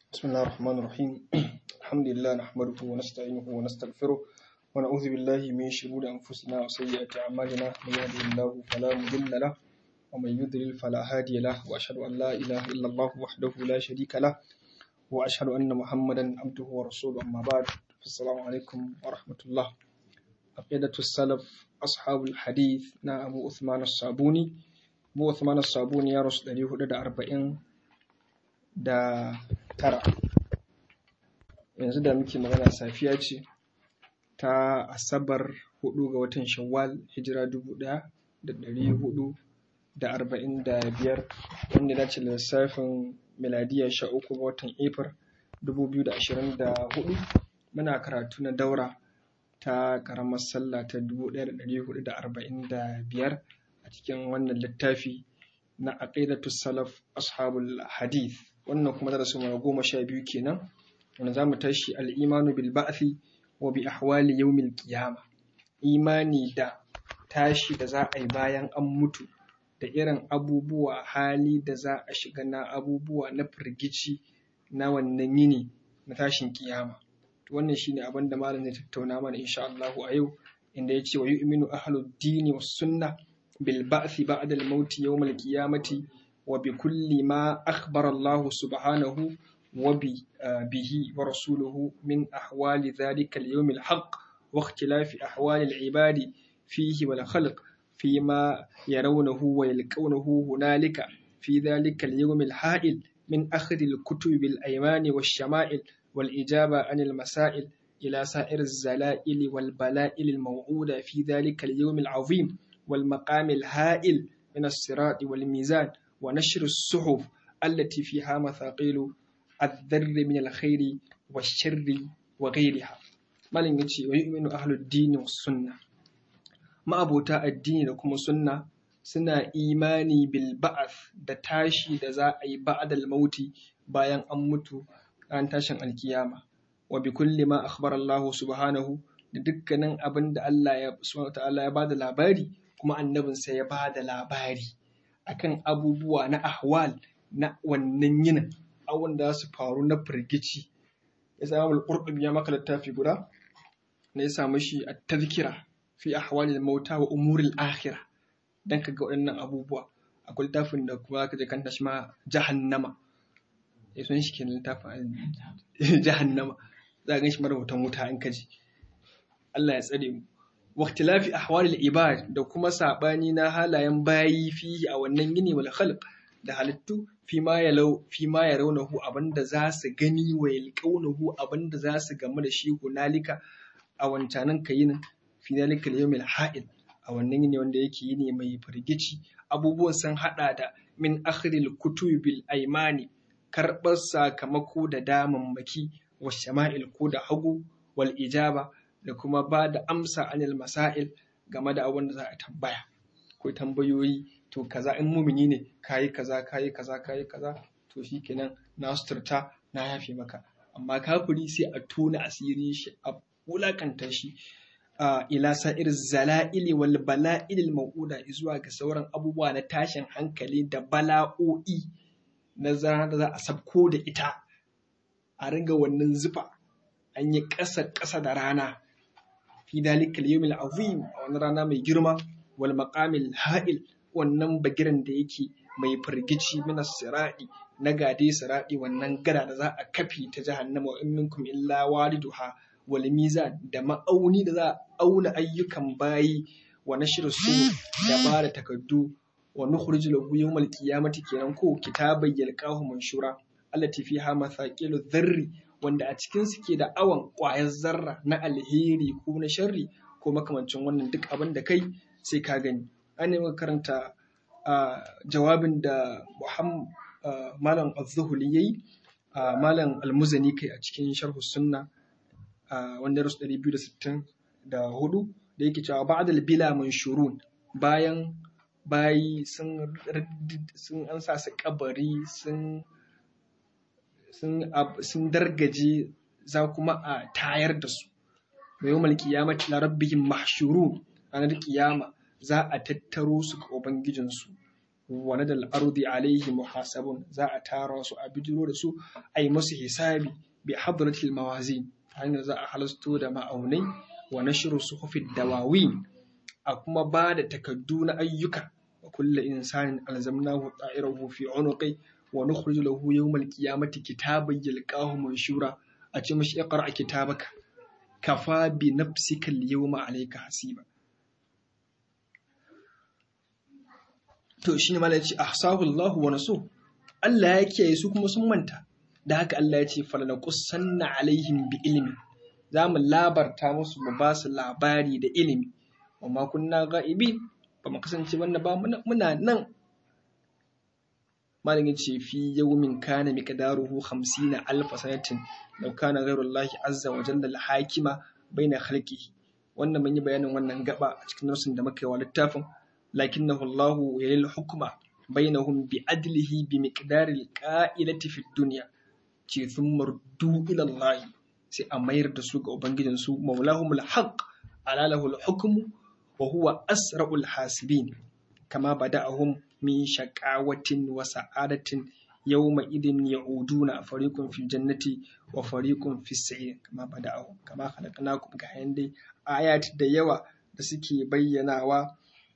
بسم الله الرحمن الرحيم الحمد لله نحمده ونستعينه ونستغفره ونعوذ بالله من شرور أنفسنا وسيئات أعمالنا من يهده الله فلا مضل له ومن يضلل فلا هادي له وأشهد أن لا إله إلا الله وحده لا شريك له وأشهد أن محمدا عبده ورسوله أما بعد السلام عليكم ورحمة الله عقيدة السلف أصحاب الحديث نا أبو عثمان الصابوني أبو عثمان الصابوني يا رسول الله أربعين da tara yanzu da muke magana safiya ce ta asabar hudu ga watan shawwal hijira dubu daya da dari hudu da arba'in da biyar wanda ya dace da lissafin miladiya sha uku ga watan april dubu biyu da ashirin da hudu muna karatu na daura ta karamar sallah ta dubu daya da dari hudu da arba'in da biyar a cikin wannan littafi na aqidatu salaf ashabul hadith wannan kuma darasin mu goma sha biyu kenan wanda zamu tashi al-imanu bil ba'thi wa bi ahwali yawmil qiyamah imani da tashi da za a yi bayan an mutu da irin abubuwa hali da za a shiga na abubuwa na firgici na wannan yini na tashin kiyama to wannan shine abin da malam zai tattauna mana insha Allah a yau inda ya ce wa yu'minu ahlud dini was sunnah bil ba'thi ba'da al-maut yawm al-qiyamati وبكل ما أخبر الله سبحانه وبه ورسوله من أحوال ذلك اليوم الحق واختلاف أحوال العباد فيه والخلق فيما يرونه ويلقونه هنالك في ذلك اليوم الحائل من أخذ الكتب بالأيمان والشمائل والإجابة عن المسائل إلى سائر الزلائل والبلائل الموعودة في ذلك اليوم العظيم والمقام الهائل من الصراط والميزان ونشر الصحف التي فيها مثاقيل الذر من الخير والشر وغيرها malin ya ce wa yu'minu ahlud dini was sunna ma'abota addini da kuma sunna suna imani bil ba'ath da tashi da za a yi ba'dal mauti bayan an mutu ran tashin alkiyama wa bi kulli ma akhbara Allah subhanahu da dukkanin abin da Allah ya subhanahu ta'ala ya bada labari kuma annabinsa ya bada labari akan abubuwa na ahwal na wannan yinin awon da su faru na firgici ya samu al-qurtubi ya maka littafi guda na ya samu shi a tazkira fi ahwalil mauta wa umuril akhirah dan kaga waɗannan abubuwa akwai littafin da kuma zaka je kanta shi ma jahannama ya sun shi kenan littafin jahannama za ka gan shi marubutan wuta in kaji Allah ya tsare mu واختلاف أحوال العباد da kuma saɓani na halayen bayi fihi a wannan gini wal khalq da halittu fi ma yalau fi ma yarawnahu abinda za su gani wa yalqawnahu abinda za su gamu da shi hunalika a wancanan kayin fi dalika yawmil ha'il a wannan yini wanda yake yini mai firgici abubuwan sun hada da min akhril kutubil aymani karɓar sakamako da damammaki wa shama'il ko da hagu wal ijaba da kuma ba da amsa anil masail game da abin da za a tambaya ko tambayoyi to kaza in mumini ne kayi kaza kayi kaza kayi kaza to shikenan na suturta na yafe maka amma kafiri sai a tona asiri shi a wulakanta shi ila sa'ir zala'ili wal bala'il mau'uda zuwa ga sauran abubuwa na tashin hankali da bala'o'i na zana da za a sabko da ita a ringa wannan zufa an yi ƙasa ƙasa da rana fi dalikal yawmil azim a wani rana mai girma wal maqamil ha'il wannan bagiran da yake mai firgici mina siradi na gade siradi wannan gada da za a kafi ta jahannama wa in minkum illa waliduha wal mizan da ma'auni da za a auna ayyukan bayi wa nashru su da ba da takaddu wa nukhrij lahu yawmal qiyamati kenan ko kitaban yalqahu manshura allati fiha mathaqilu dharri wanda a cikin su ke da awon ƙwayar zarra na alheri ko na sharri ko makamancin wannan duk abin da kai sai ka gani an nemi karanta jawabin da malam az-zuhuli yayi malam al-muzani kai a cikin sharhu sunna wanda rasu 264 da yake cewa ba'dal bila manshurun bayan bayi sun sun an sa su kabari sun sun dargaje za kuma a tayar da su mai yau malkiyamati na rabbihim mahshuru ranar kiyama za a tattaro su ga ubangijinsu wa nadal ardi alaihi muhasabun za a tara su a bijiro da su a yi musu hisabi bi hadratil mawazin hanyar za a halasto da ma'aunai wa nashru suhufid dawawin a kuma ba da takaddu na ayyuka wa kullu insanin alzamnahu ta'irahu fi unuqi wa nukhriju lahu yawmal qiyamati kitaban yalqahu manshura a ce mashi iqra kitabaka kafa bi nafsika al-yawma alayka hasiba to shine malai ce ahsahu Allah wa nasu Allah ya kiyaye su kuma sun manta da haka Allah ya ce falanaqussanna alaihim bi ilmi za mu labarta musu mu ba su labari da ilimi wa ma kunna ga'ibin ba mu kasance wannan ba muna nan malamin ce fi yawmin kana miqdaruhu 50 alf sanatin law kana ghayrullahi azza wa jalla al-hakima baina khalqihi wannan mun yi bayanin wannan gaba a cikin nasin da muka yi wa littafin lakinnahu Allahu yalil hukma bainahum bi adlihi bi miqdari al-qa'ilati fi dunya ce thumma ruddu ila Allah sai a mayar da su ga ubangijin su maulahumul haqq ala lahul hukmu wa huwa asra'ul hasibin kama bada'ahum min shaqawatin wa sa'adatin yawma idin ya'uduna fariqun fil jannati wa fariqun fis sa'ir kama bada'ahum kama khalaqnakum ga dai ayat da yawa da suke bayyanawa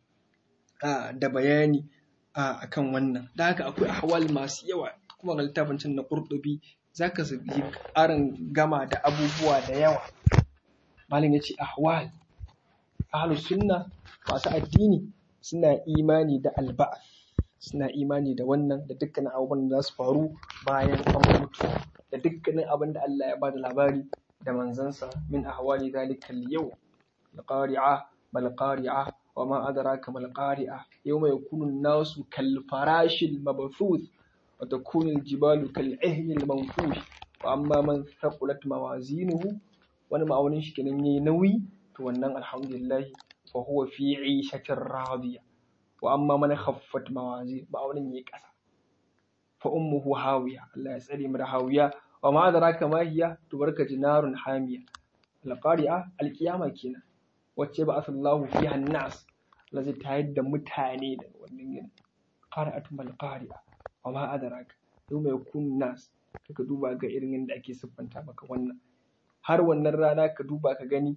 da bayani akan wannan da haka akwai ahwal masu yawa kuma ga littafin can na qurtubi zaka yi ƙarin gama da abubuwa da yawa malam yace ahwal ahlus sunna masu addini suna imani da alba'ath suna imani da wannan da dukkanin abubuwan da za su faru bayan an mutu da dukkanin abin da Allah ya ba da labari da manzansa min ahwali zalika al-yau al-qari'a mal qari'a wa ma adraka mal qari'a yawma yakunu an-nasu kal farashil mabthuth wa takunu al-jibalu kal ihni al-manfush wa amma man thaqulat mawazinuhu wani ma'aunin shi kenan yayi nauyi to wannan alhamdulillah fa huwa fi 'ishatin radiya wa amma man khaffat mawazin ma'aunin yayi ƙasa fa ummuhu hawiya Allah ya tsare mu da hawiya wa ma adraka ma hiya tubarka jinarun hamiya al-qari'a al-qiyama kenan wacce ba asallahu fiha an-nas Allah zai tayar da mutane daga wannan yin qari'atu mal qari'a wa ma adraka yawma yakun nas kaka duba ga irin yadda ake siffanta maka wannan har wannan rana ka duba ka gani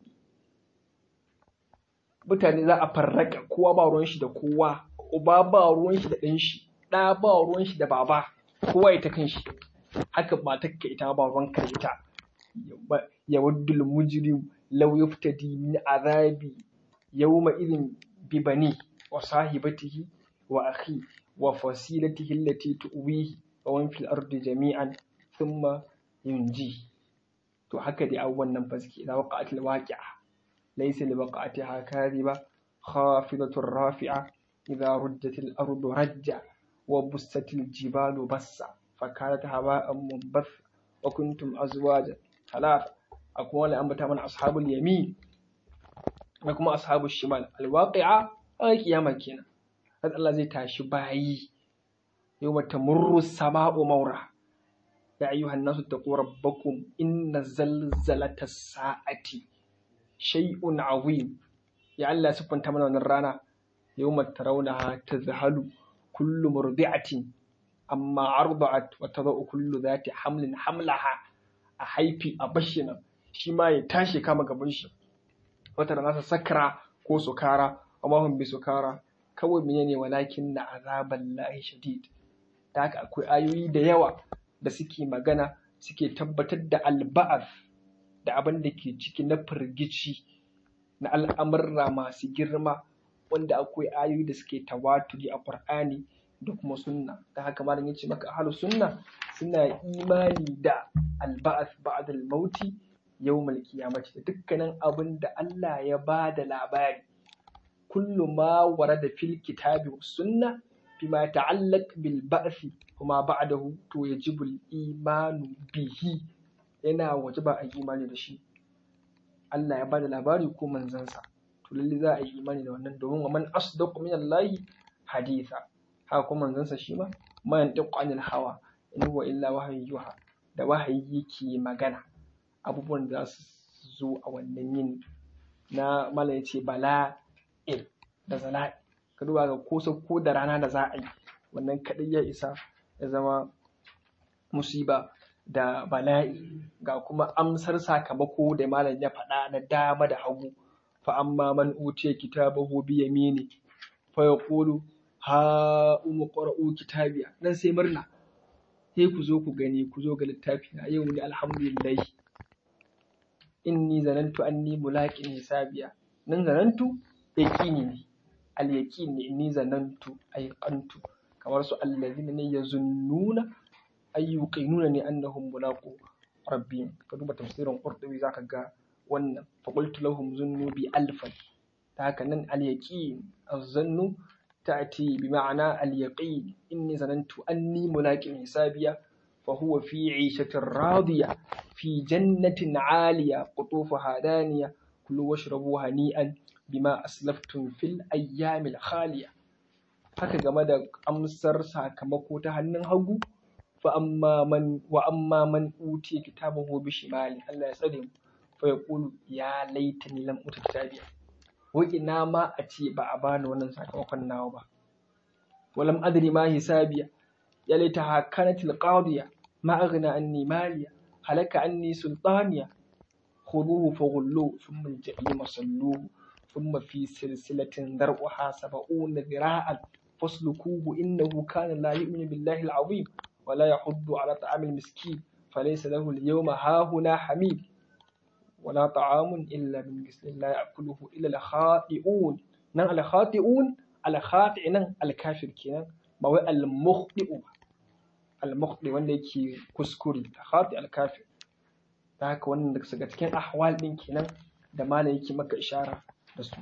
mutane za a farraka kowa ba ruwan shi da kowa uba ba ruwan shi da ɗan shi ɗa ba ruwan shi da baba kowa ita kan shi haka matarka ita ba ruwan ka ita ya waddul mujrim law yuftadi min azabi yawma idin bi bani wa sahibatihi wa akhi wa fasilatihi allati tuwihi wa man fil ardi jami'an thumma yunji to haka dai abubuwan nan fa suke idan waqa'atil waqi'a ليس لوقعتها كاذبة خافضة رافعة إذا رجت الأرض رجا وبست الجبال بسا فكانت هواء منبثا وكنتم أزواجا ثلاثة أقوال أنبتا من أصحاب اليمين لكم أصحاب الشمال الواقعة أي قيامة كينا هذا الله زي تاشي باي يوم تمر السماء مورا يا أيها الناس اتقوا ربكم إن زلزلة الساعة shay'un azim ya Allah siffanta mana wannan rana yawma tarawnaha tazhalu kullu murdi'atin amma arda'at wa tadau kullu dhati hamlin hamlaha a haifi a bashina shi ma ya tashi kama gaban shi wata rana sakara ko sukara amma hum bi sukara kawai menene walakin na azaban lahi shadid da haka akwai ayoyi da yawa da suke magana suke tabbatar da alba'ath da abin da ke ciki na firgici na al'amurra masu girma wanda akwai ayoyi da suke tawaturi a Qur'ani da kuma sunna da haka malam yace maka ahlu sunna suna imani da alba'ath ba'da al-mauti yawmal qiyamati da dukkanin abin da Allah ya ba da labari kullu ma warada fil kitabi was sunna bima ta'allaq bil ba'thi kuma ba'dahu to yajibu al-imanu bihi yana waje ba a yi imani da shi Allah ya bada labari ko manzansa to lalle za a yi imani da wannan domin wa man asdaqu min Allah haditha haka kuma manzansa shi ma ma yantiqu anil hawa in huwa illa wahyu yuha da wahayi yake magana abubuwan da za su zo a wannan yin na mala yace bala'il da zala'i ka duba ga ko ko da rana da za a yi wannan kaɗai ya isa ya zama musiba da bala'i ga kuma amsar sakamako da malam ya faɗa na dama da hagu fa amma man utiya kitabahu bi yamini fa yaqulu ha umu qara'u kitabiya nan sai murna sai ku zo ku gani ku zo ga littafi na yau ne alhamdulillah inni zanantu anni mulaqin hisabiya nan zanantu yaqini ne al yaqin ne inni zanantu ayqantu kamar su allazina ne yazunnuna ay yuqinuna ne annahum mulaqu rabbihim ka duba tafsirin qurtubi zaka ga wannan fa qultu lahum zunnu bi alfan ta haka nan al yaqin az-zannu تأتي بمعنى اليقين إني ظننت أني ملاق حسابيا فهو في عيشة راضية في جنة عالية قطوفها دانية كلوا واشربوا هنيئا بما أسلفتم في الأيام الخالية haka game da amsar sakamako ta hannun hagu fa amma man wa amma man utiya kitabahu bi shimali Allah ya tsare mu fa yaqulu ya laitani lam uta kitabiya wai ina ma a ce ba a bani wannan sakamakon nawa ba walam adri ma hisabiya ya laita hakanatil qadiya ma aghna anni maliya halaka anni sultaniya khuduhu faghullu thumma al-jahima salluhu thumma fi silsilatin dar'uha sab'una dhira'an faslukuhu innahu kana la yu'minu billahi al-'azim wa la yahuddu 'ala ta'amil miskin falaysa lahu al-yawma hahuna hamim ولا طعام إلا من مثل لا يأكله إلا الخاطئون نعم الخاطئون الخاطئ نعم الكافر كنا ما هو المخطئ المخطئ wanda yake kuskure khati alkafir ta haka wannan daga daga cikin ahwal din kenan da malam yake maka ishara da su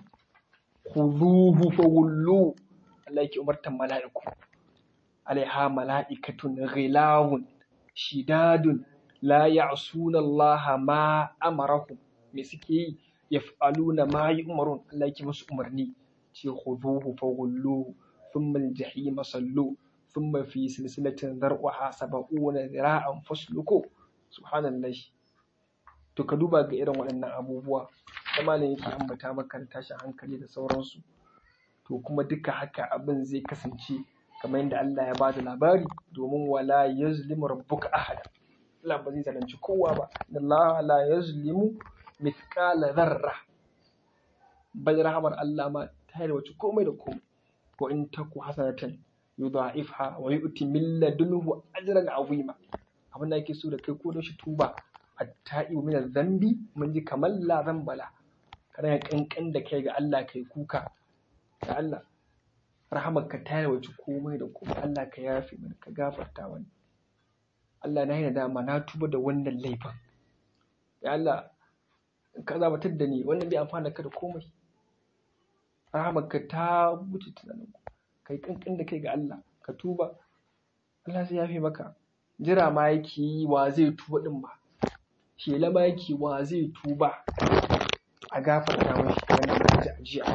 khudhuhu fawullu Allah yake umartan mala'iku alaiha mala'ikatun ghilawun shidadun la ya'suna Allah ma amarahum me suke yi yaf'aluna ma yu'marun Allah yake musu umarni ce khuduhu faghulluhu thumma al-jahima sallu thumma fi silsilatin dar'uha sab'una zira'an fasluku subhanallah to ka duba ga irin waɗannan abubuwa da malam yake ambata maka tashin hankali da sauransu to kuma duka haka abin zai kasance kamar yadda Allah ya bada labari domin wala yazlimu rabbuka ahada Allah ba zai zalunci kowa ba Allah la yazlimu mithqala dharra bal rahmar Allah ma ta yi wace komai da komai ko in taku hasanatan yudha'ifha wa yu'ti min ladunhu ajran azima abin da yake so da kai ko da shi tuba atta'i min zambi mun ji kamar la zambala kana kankan da kai ga Allah kai kuka ga Allah rahamarka ta yi wace komai da komai Allah ka yafe mana ka gafarta mana Allah na yi dama na tuba da wannan laifin ya Allah ka zabatar da ni wannan bai amfana ka da komai rahamarka ta wuce tunanin kai kankan da kai ga Allah ka tuba Allah zai yafe maka jira ma yake yi wa zai tuba din ba shela ma yake wa zai tuba a gafarta mashi kamar da muka ji a jiya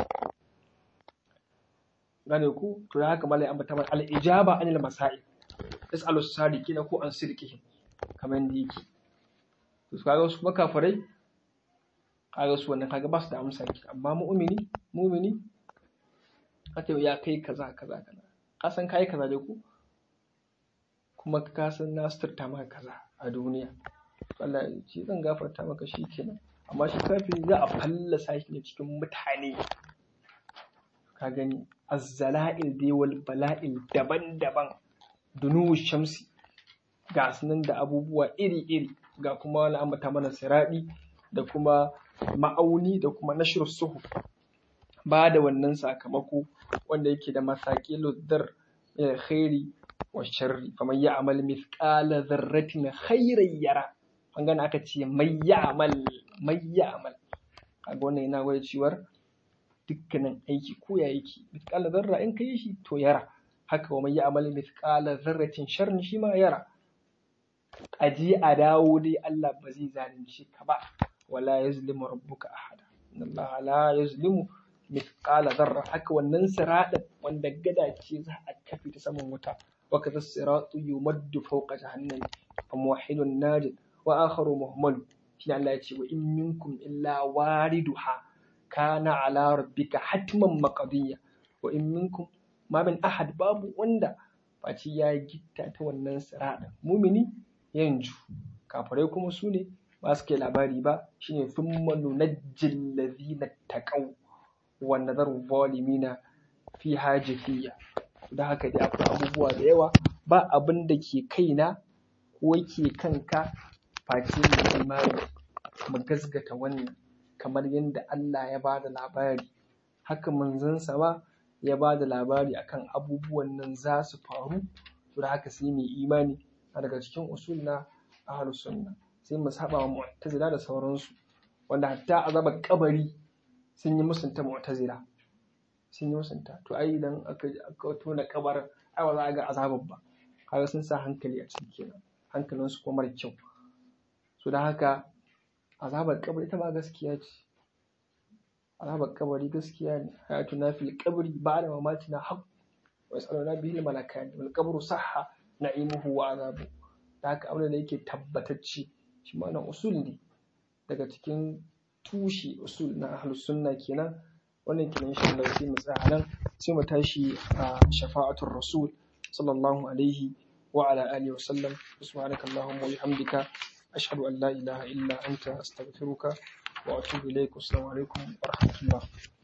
gane ku to da haka malai ambata mana al-ijaba anil masail tas'alu sadiqina ko an sirqihim kamar yadda yake to kaga su kuma kafirai kaga su wannan kaga ba su da amsa ki amma mu'mini mu'mini kace ya kai kaza kaza kaza ka san kai kaza dai ku kuma ka san na suturta maka kaza a duniya Allah ya ce zan gafarta maka shi kenan amma shi kafin za a fallasa shi ne cikin mutane ka gani azzala'il dai wal bala'il daban-daban dunu shamsi ga sunan da abubuwa iri-iri ga kuma wani ambata mana siraɗi da kuma ma'auni da kuma nashir suhu ba da wannan sakamako wanda yake da masakilu dar khairi wa sharri faman ya'mal mithqala dharratin khairan yara an gane aka ce mai ya'mal mai ya'mal kaga wannan yana gwada cewar dukkanin aiki ko ya yake mithqala dharra in kai shi to yara haka wa mai ya'mal mithqala dharratin sharrin shi ma yara aji a dawo dai Allah ba zai zalunce ka ba wala yazlimu rabbuka ahada inna Allah la yazlimu mithqala dharra haka wannan siradin wanda gada ce za a kafe ta saman wuta wa kaza siratu yumaddu fawqa jahannam fa muwahhidun najid wa akharu muhmal shi Allah ya ce wa in minkum illa wariduha kana ala rabbika hatman maqdiya wa in minkum ma min ahad babu wanda face ya gitta ta wannan siraɗin mumini yanju kafirai kuma su ne ba su kai labari ba shine thumma nunajjil ladhina taqaw wa nadharu zalimina fi hajatiyya da haka dai akwai abubuwa da yawa ba abin da ke kaina ko yake kanka face mu imani mu gasgata wannan kamar yadda Allah ya ba da labari haka manzansa ba ya ba da labari akan abubuwan nan za su faru to da haka sai mu imani a daga cikin usul na ahlus sunna sai mu saba wa mu'tazila da sauransu wanda hatta azabar kabari sun yi musunta mu'tazila sun yi musunta to ai idan aka aka tona kabarin ai ba za a ga azabar ba kaga sun sa hankali a ciki kenan hankalin su kuma mara kyau so da haka azabar kabari ita ma gaskiya ce azabar kabari gaskiya ne hayatuna fil qabri ba'da mamatina haqq wa yasaluna bihi al malakani wal qabru sahha na'imuhu wa azabu da haka abin da yake tabbatacce shi ma nan usul ne daga cikin tushe usul na ahlus sunna kenan wannan kenan insha Allah sai mu tsaya nan sai mu tashi a shafa'atul rasul sallallahu alaihi wa ala alihi wa sallam subhanaka allahumma wa bihamdika ashhadu an la ilaha illa anta astaghfiruka wa atubu ilaik assalamu alaikum wa rahmatullah